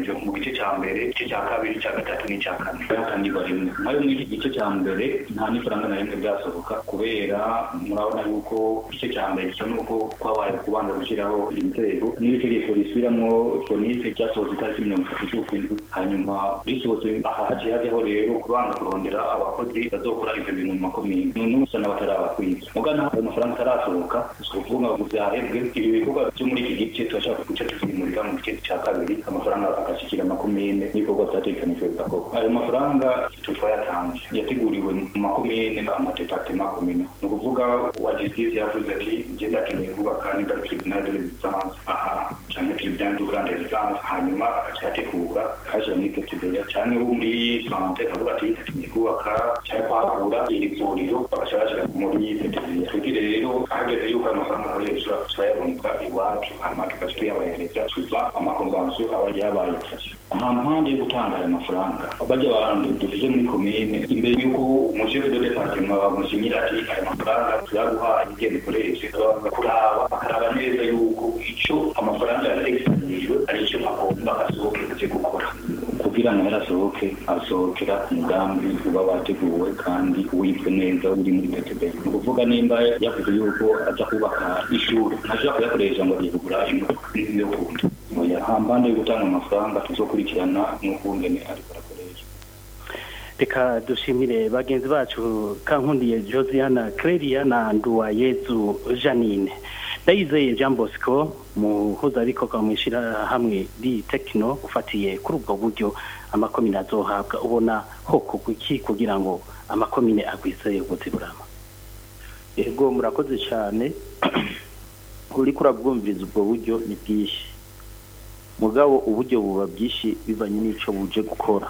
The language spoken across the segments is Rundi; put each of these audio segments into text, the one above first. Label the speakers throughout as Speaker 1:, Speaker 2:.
Speaker 1: bitegekanijwe mu gice cya mbere igice cya kabiri cya gatatu n'icya kane hatangirwa rimwe nayo muri iki gice cya mbere nta n'ifaranga na rimwe byasohoka kubera murabona yuko igice cya mbere gisa n'uko kwabaye kubanza gushyiraho inzego n'itegeko risubiramo fonise ryasohotse itariki mirongo itatu z'ukwindwi hanyuma risohotse aha haciye hajyaho rero kubanza kurondera abakozi bazokora ivyo bintu mu makomine none usa n'abatarabakwiza mugana ayo mafaranga atarasohoka si ukuvuga ngo vyahebwe ibi bikorwa vyo muri iki gice turashaka guca tukimurira mu gice ca kabiri amafaranga agashikira amakomine n'ibikorwa vyategekanijwe bigakorwa ayo mafaranga tutwayatanze yateguriwe mu makomine amadepartema komine ni ukuvuga wa justice yavuze ati njye ndakeneye kubaka niba tribunal de l'existence aha canke tribunal du grande existence hanyuma agacategura kaja muri tetebeya canke wo muri sante akavuga ati ndakeneye kubaka canke kwagura iri vuriro bagaca bashira muri tetebeya twigire rero hageze yuko ayo mafaranga akoresha turayaboneka iwacu hanyuma tugaca tuyabahereza tuva amakonvansiyo aba yabaye nta mpande yo gutanga aya mafaranga bajya abantu dufite muri komine imbere y'uko umushefu de departement bamushimira ati aya mafaranga turaguhaye igenda ikoreshe kuraba bakaraba neza yuko ico amafaranga yategekanijwe ari ico agomba asohoke kuze gukora kugira ngo yarasohoke asohokera umugambi uba wateguwe kandi wibwe neza uri muri PTB ni ukuvuga nimba yavuze yuko aza kubaka ishuri ntashobora kuyakoresha ngo agiye kugura imodoka yo kundi oya nta mpande yo gutanga amafaranga tuzokurikirana n'ukungene ariko arakoresha
Speaker 2: reka dushimire bagenzi bacu kankundiye josiana Clelia na nduwayezu janine ndayizeye jean bosco muhuzabikorwa mu ishyirahamwe ri tekino ufatiye kuri ubwo buryo amakomine azohabwa ubona hoko iki kugira ngo amakomine agwize ubuziburama
Speaker 3: yego murakoze cyane uriko urabwumviriza ubwo buryo ni bwinshi mugabo uburyo buba bwinshi bivanye n'ico buje gukora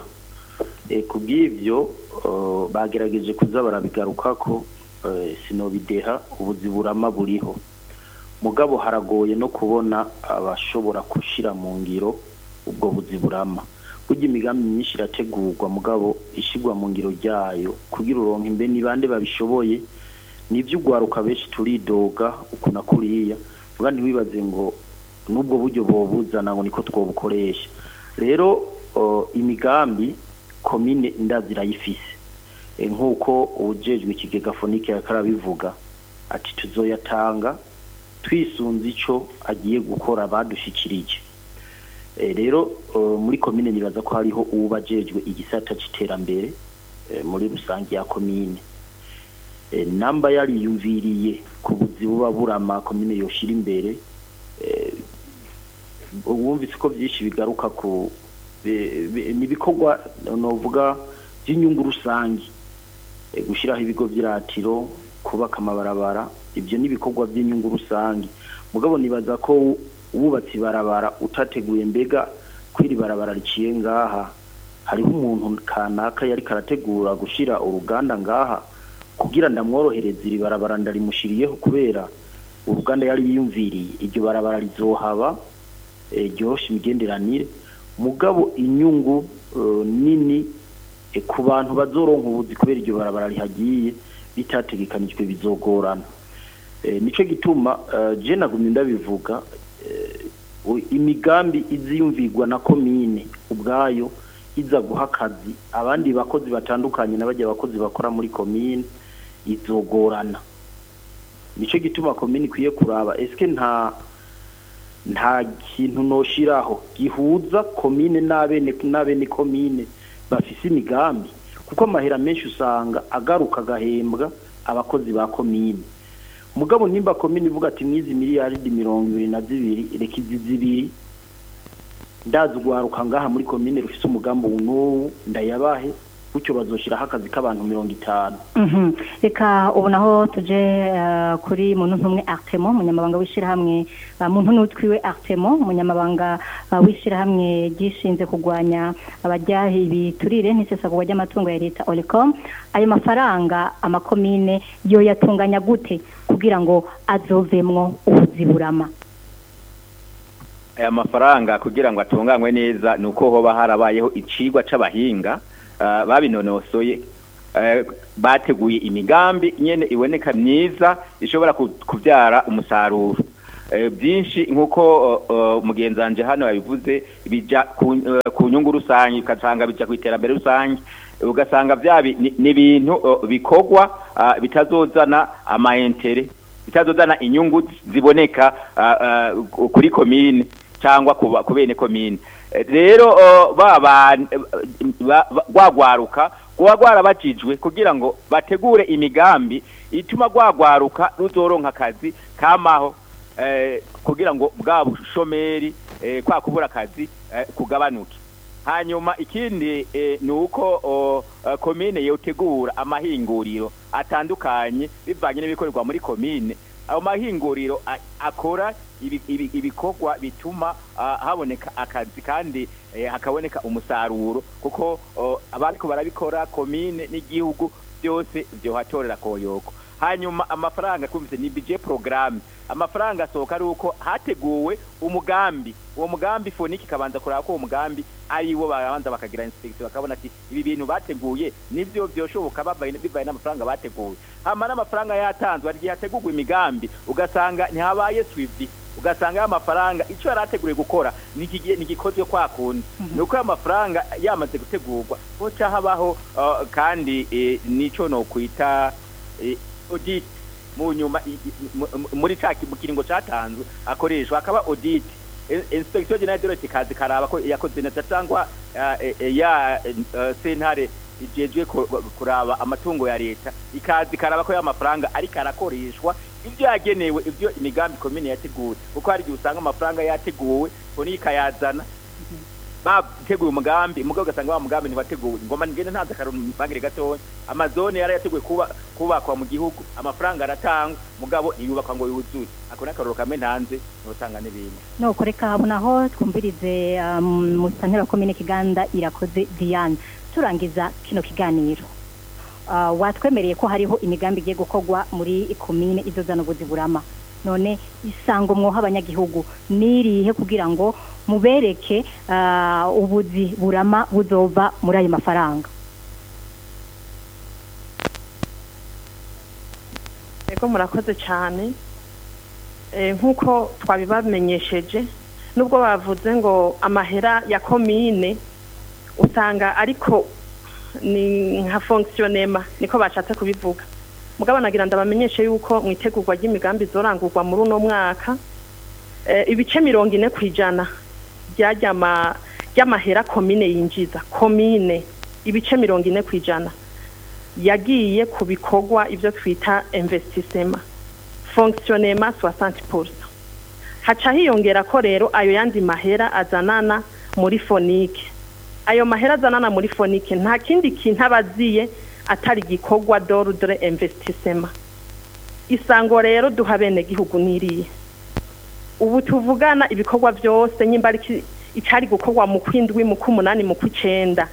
Speaker 3: ku bw'ibyo bagerageje kuza barabigarukako sinobideha ubuziburama buriho mugabo haragoye no kubona abashobora gushyira mu ngiro ubwo buziburama burya imigambi myinshi irategurwa mugabo ishyirwa mu ngiro ryayo kugira uronke imbe ni bande babishoboye nibyo ugwaruka benshi turidoga uku na kuriya vuga ntiwibaze ngo n'ubwo buryo bobuzana ngo niko twobukoresha rero imigambi komine ndazirayifise nk'uko ubujejwe ikigega fonike yakarabivuga ati tuzoyatanga twisunze ico agiye gukora badushikirije rero muri komine nibaza ko hariho uwubajejwe igisata c'iterambere muri rusange ya komine namba yariyumviriye ku buzi buba burama komine yoshira imbere wumvise ko byinshi bigaruka ku ni ibikorwa novuga by'inyungu rusange gushyiraho ibigo by'iratiro kubaka amabarabara ibyo ni ibikorwa by'inyungu rusange mugabo nibaza ko wubatse ibarabara utateguye mbega kwiri barabara riciye ngaha hariho umuntu kanaka yari karategura gushyira uruganda ngaha kugira ndamworohereze iri barabara ndarimushiriyeho kubera uruganda yari yiyumviriye iryo barabara rizohaba ryoroshe imigenderanire mugabo inyungu nini ku bantu bazoronka ubuzi kubera iryo barabara rihagiye bitategekanijwe bizogorana nicyo gituma je nagumye ndabivuga imigambi iziyumvirwa na komine ubwayo iza guha akazi abandi bakozi batandukanye n'abajya abakozi bakora muri komine izogorana nicyo gituma komine ikwiye kuraba esike nta nta kintu noshiraho gihuza komine n'abene n'abene komine bafise imigambi kuko amahera menshi usanga agaruka agahembwa abakozi ba komine mugabo nimba komine ivuga ati mwizi miliyaridi mirongo ibiri na zibiri reka izi zibiri ndazi ugwaruka ngaha muri komine rufise umugambi n'uwu ndayabahe gutyo bazoshiraho akazi k'abantu mirongo itanu
Speaker 4: reka ubu naho tuje kuri muntu ntumwe artemo umunyamabanga w'ishyirahamwe muntu n'utwiwe artemo umunyamabanga w'ishyirahamwe ryishinze kurwanya abajyaha ibiturire n'isesagurwa ry'amatungo ya leta olicom ayo mafaranga amakomine yo yatunganya gute kugira ngo azovemwo ubuziburama
Speaker 5: aya mafaranga kugira ngo atunganywe neza ni uko hoba harabayeho icigwa c'abahinga babinonosoye bateguye imigambi nyene iboneka myiza ishobora kubyara umusaruro eh, byinshi nk'uko uh, uh, mugenzi wanje hano yabivuze bija ku, uh, ku nyungu rusange ugasanga bija ku iterambere rusange ugasanga bya bi- ni- ni ibintu uh, bikorwa uh, bitazozana amaentere bitazozana inyungu ziboneka uh, uh, kuri komine cyangwa ku ba- ku bene komine Eh, rero uh, baba ba- ba- rwagwaruka kuba rwarabajijwe kugira ngo bategure imigambi ituma rwagwaruka ruzoronka akazi kamaho eh, kugira ngo bwa bushomeri eh, kwa kubura akazi eh, kugabanuke hanyuma ikindi eh, ni uko o, eh, komine yotegura amahinguriro atandukanye bivanye n'ibikorerwa muri komine ayo mahinguriro a- akora ibi- ibi- ibikorwa bituma ah, haboneka akazi kandi eh, hakaboneka umusaruro kuko oh, abariko barabikora komine n'igihugu byose byohatorera koyoko hanyuma amafaranga twumvise ni budget programme amafaranga asohoka ari uko hateguwe umugambi uwo mugambi foniki kabanza kuraba ko uwo mugambi ari wo babanza bakagira inspection bakabona ati ibi bintu bateguye nivyo byoshoboka babaye bivaye n'amafaranga bateguye hama n'amafaranga yatanzwe hari igihe hategurwa imigambi ugasanga ntihabaye swift ugasanga ya mafaranga icyo yari ateguriye gukora ni ikigiye- ni igikozwe kwa kundi ni uko ya mafaranga yamaze gutegurwa hoca habaho uh, kandi eh, nico nokwita eh, audit mu nyuma i- i- mu- mu- muri ca ki- mu kiringo catanzwe akoreshwa akaba audit In- inspection generale de l'État kazi karaba ko yakoze neza cyangwa eh, eh, ya eh, sentare ijejwe ku- kuraba amatungo ya leta ikazi karaba ko ya mafaranga ariko arakoreshwa ibyo yagenewe ibyo imigambi komine yateguwe kuko hari igihe usanga amafaranga yateguwe foni ikayazana bateguye umugambi mugabo ugasanga wa mugambi ntiwateguwe ngoma ngende ntanze akarubangire gatoya amazone yari yateguwe kuba kubakwa mu gihugu amafaranga aratangwa mugabo ntiyubakwa ngo yuzure ako ni akaroro kamwe ntanze notanga n'ibindi
Speaker 4: nuko reka habona aho twumvirize um, musantera wa komine kiganda irakoze diane turangiza kino kiganiro uh, watwemereye ko hariho imigambi igiye gukorwa muri komine izozana ubuzi burama none isango mwoha abanyagihugu nirihe kugira ngo mubereke uh, ubuzi burama buzova muri ayo mafaranga
Speaker 6: Ego murakoze cyane Eh, nk'uko twabibamenyesheje nubwo bavuze ngo amahera ya komine usanga ariko ni nka fonctionnement niko bashatse kubivuga mugabo nagira ndabamenyeshe yuko mu itegurwa ry'imigambi zorangurwa muri uno mwaka eh, ibice mirongo ine ku ijana ryajyama ry'amahera komine yinjiza komine ibice mirongo ine ku ijana yagiye ku bikorwa ibyo twita investissement fonctionnement 60% haca hiyongera ko rero ayo yandi mahera azanana muri fonike ayo mahera azanana muri fonike nta kindi kintu abaziye atari igikorwa d'ordre investissement isango rero duha bene gihugu niriye ubu tuvugana ibikorwa byose nyimba ari ki- icari gukorwa mu kwindwi mu kumunani mu kwicenda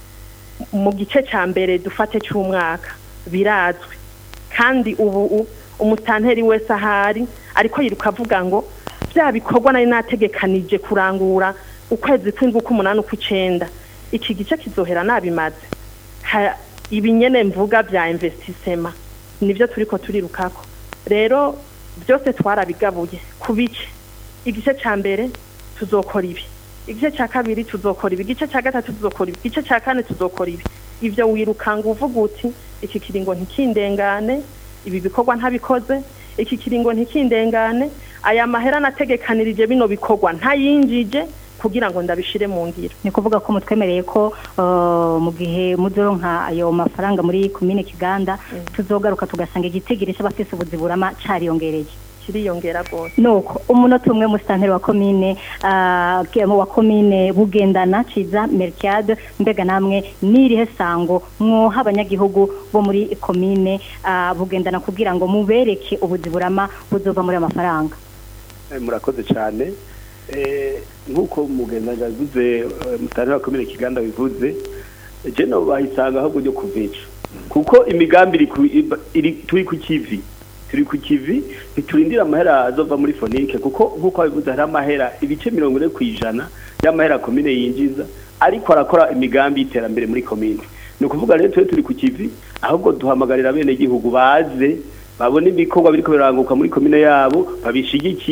Speaker 6: mu gice ca mbere dufate cy'umwaka birazwi kandi ubu u- umutanteri wese ahari ariko yiruka avuga ngo bya bikorwa nari nategekanije kurangura ukwezi kw'indwi k'umunani ukw'icenda iki gice kizohera nabimaze Ha- ibi nyene mvuga bya investissement nivyo turiko turirukako rero byose twarabigabuye ku bice igice ca mbere tuzokora ibi igice cya kabiri tuzokora ibi igice cya gatatu tuzokora ibi igice cya kane tuzokora ibi ibyo wirukanga uvuga uti iki kiringo ntikindengane ibi bikorwa ntabikoze iki kiringo ntikindengane aya mahera nategekanirije bino bikorwa ntayinjije kugira ngo ndabishire mu ngiro
Speaker 4: ni kuvuga ko mutwemereye ko uh, mu gihe muzoronka ayo mafaranga muri komine kiganda tuzogaruka tugasanga igitigiri c'abafise ubuzi burama cariyongereye
Speaker 6: kiriyongera rwose
Speaker 4: nuko umunota umwe musitanteri wa komine ah, ke- wa komine bugendana ciza mercade mbega namwe nirihe sango mwoha abanyagihugu bo muri komine ah, bugendana kugira ngo mubereke ubuzi burama buzova muri ayo mafaranga
Speaker 7: Eh, murakoze cyane Eh, nk'uko mugenzi yavuze mutane wa komine kiganda bivuze je no bahisanga ahubwo ryo kuvica kuko imigambi iri ku- iba- iri turi ku kivi turi ku kivi ntiturindira amahera azova muri fonike kuko nk'uko babivuze hari amahera ibice mirongo ine ku ijana y'amahera komine yinjiza ariko arakora imigambi y'iterambere muri komine ni ukuvuga rero twe turi ku kivi ahubwo duhamagarira bene gihugu baze babone ibikorwa biriko biranguka muri komine yabo babishigikire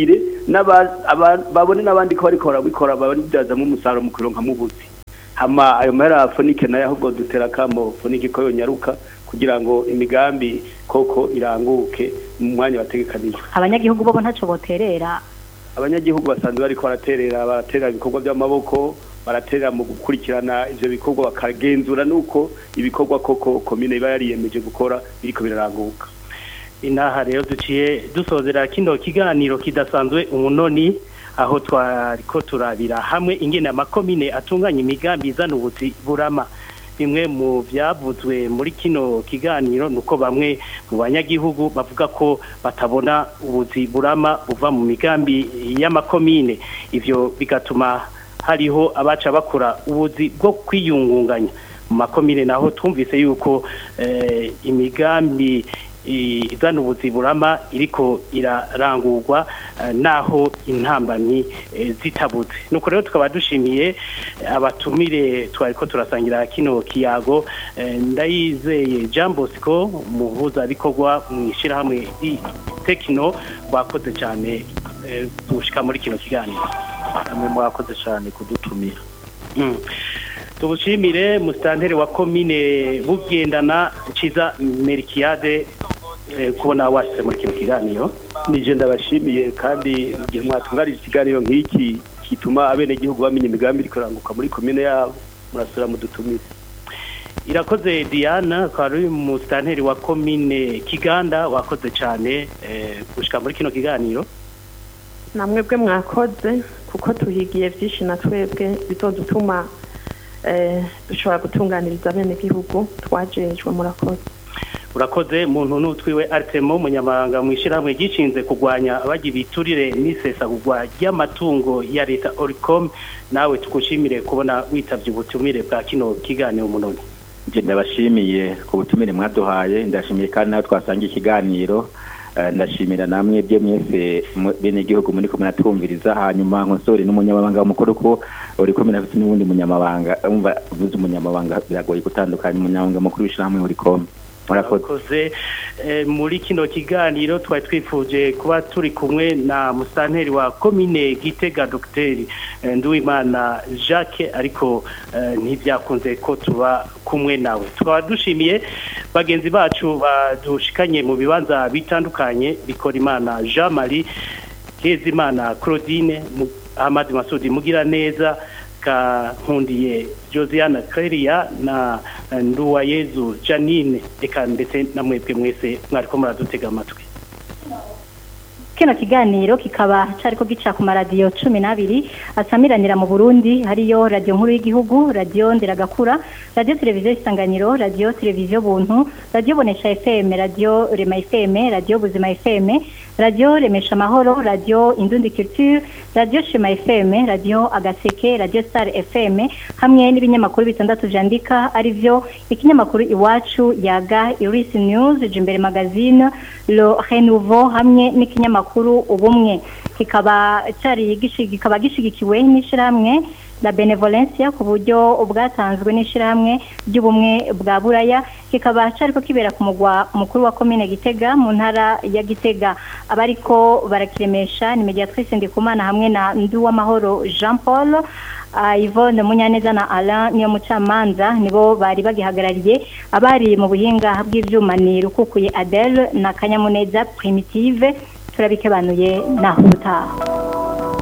Speaker 7: n'aba- aba- babone n'abandi ko bariko barabikora babibyazamo umusaruro mu kuronka mubuzi hama ayo mahera afunike nayo ahubwo dutera kamo funike ko yonyaruka kugira ngo imigambi koko iranguke mu mwanya wategekanijwe
Speaker 4: abanyagihugu bo ntaco boterera
Speaker 7: abanyagihugu basanzwe bariko baraterera baraterera ibikorwa by'amaboko baraterera mu gukurikirana ivyo bikorwa bakagenzura nuko ibikorwa koko komine iba yariyemeje gukora biriko biraranguka
Speaker 2: inaha rero duciye dusozera kino kiganiro kidasanzwe umunoni aho twariko turabira hamwe ingene amakomine atunganya imigambi izana ubuzi burama bimwe mu byavuzwe muri kino kiganiro nuko bamwe mu banyagihugu bavuga ko batabona ubuzi burama buva mu migambi y'amakomine ivyo bigatuma hariho abaca bakora ubuzi bwo kwiyungunganya mu makomine naho twumvise yuko eh, imigambi i- izana ubuzi burama iriko irarangurwa eh, naho intambamyi eh, zitabuze nuko rero tukaba dushimiye eh, abatumire twariko turasangira kino kiyago eh, ndayizeye Jean Bosco muhuzabikorwa mu ishyirahamwe tekino wakoze cyane eh, gushika muri kino kiganiro
Speaker 3: namwe mwakoze cyane kudutumira
Speaker 2: Mm. tubushimire musitanteri wa komine bugendana ciza merikiade eh, kubona washyize muri kino kiganiro
Speaker 7: nije ndabashimiye kandi igihe mwatunganije ikiganiro nk'iki kituma abenegihugu bamenya imigambi iriko iranguka muri komine yabo murasubira mudutumire
Speaker 2: irakoze diana akaba ari musitanteri wa komine kiganda wakoze cyane eh, gushika muri kino kiganiro
Speaker 6: namwebwe mwakoze kuko tuhigiye byinshi na twebwe bizodutuma eh, dushobora gutunganiriza bene gihugu twajejwe murakoze
Speaker 2: urakoze muntu n'utwiwe aritemo umunyamabanga mu ishyirahamwe gishinze kurwanya abajya ibiturire n'isesagurwa ry'amatungo ya leta oricom nawe tugushimire kubona witabye ubutumire bwa kino kiganiro munoni
Speaker 5: nje ndabashimiye ku butumire mwaduhaye ndashimiye kandi nawe twasangiye ikiganiro Eh, ndashimira namwe bye mwese mu- bene gihugu muri kumwe natwumviriza hanyuma nkosore n'umunyamabanga mukuru ko uri kumwe nafite n'ubundi munyamabanga umva uvuze umunyamabanga biragoye gutandukanya umunyamabanga mukuru w'ishyirahamwe uri komwe murakoze
Speaker 2: murakoze Eh, muri kino kiganiro twari twifuje kuba turi kumwe na musanteri wa komine gitega dogiteri eh, nduwimana jacques ariko eh, ntibyakunze ko tuba kumwe nawe tukaba dushimiye bagenzi bacu badushikanye mu bibanza bitandukanye bikora imana jean marie kezimana claudine Mu- ahmad masudi mugira neza kankundiye josiane Clelia na eh, nduwayezu janine eka ndetse na mwebwe mwese mwariko muradutega amatwi
Speaker 4: kino kiganiro kikaba cariko gica ku maradiyo cumi n'abiri asamiranira mu burundi hariyo radiyo nkuru y'igihugu radiyo nderagakura radiyo televiziyo isanganiro radiyo televiziyo buntu radiyo bonesha fm radiyo rema fm radiyo buzima fm radiyo remesha amahoro radiyo indundi culture radiyo shema fm radiyo agaseke radiyo star fm hamwe n'ibinyamakuru bitandatu vyandika arivyo ikinyamakuru iwacu yaga irisi news jimbere magazine le renouveau hamwe n'ikinyamakuru ubumwe kikaba cari gishi- kikaba gishigikiwe n'ishirahamwe la benevolencia ku buryo bwatanzwe n'ishirahamwe ry'ubumwe bwa buraya kikaba cariko kibera ku mugwa mukuru wa komine gitega mu ntara ya gitega abariko barakiremesha ni mediatrice ndikumana hamwe na nduwamahoro jean paul Ah, Yvonne Munyaneza na Alain niyo mucamanza nibo bari bagihagarariye abari mu buhinga bw'ivyuma ni rukukuye Adele na Kanyamuneza Primitive turabikebanuye naho utaha